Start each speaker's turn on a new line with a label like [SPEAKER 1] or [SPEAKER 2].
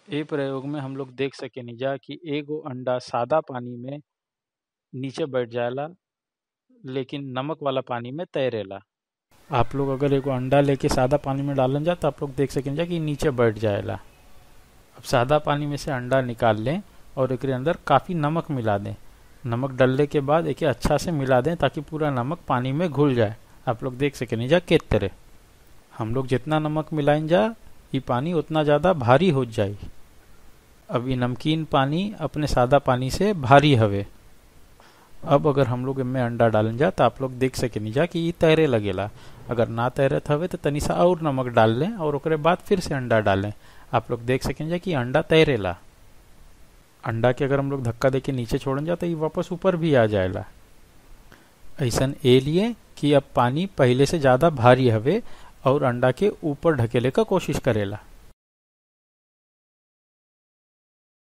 [SPEAKER 1] ए प्रयोग में हम लोग देख सकेनी जा कि एगो अंडा सादा पानी में नीचे बैठ जाएला लेकिन नमक वाला पानी में तैरेला आप लोग अगर एगो अंडा लेके सादा पानी में डालन जा तो आप लोग देख सकें जा कि नीचे बैठ जाएला अब सादा पानी में से अंडा निकाल लें और एक अंदर काफ़ी नमक मिला दें नमक डालने के बाद एके अच्छा से मिला दें ताकि पूरा नमक पानी में घुल जाए आप लोग देख सकें जा के तरह हम लोग जितना नमक मिलाइन जा ये पानी उतना ज़्यादा भारी हो जाए अब ये नमकीन पानी अपने सादा पानी से भारी हवे अब अगर हम लोग इनमें अंडा डालन जा तो आप लोग देख सकेनी जा कि ये तैरे लगेला अगर ना तैरत हवे तो तनी सा और नमक डाल लें और ओकरे बाद फिर से अंडा डालें आप लोग देख सकें जा कि अंडा तैरेला अंडा के अगर हम लोग धक्का देके नीचे छोड़न जा तो ये वापस ऊपर भी आ जाएला ऐसन ए लिए कि अब पानी पहले से ज़्यादा भारी हवे और अंडा के ऊपर ढकेले का कोशिश करेला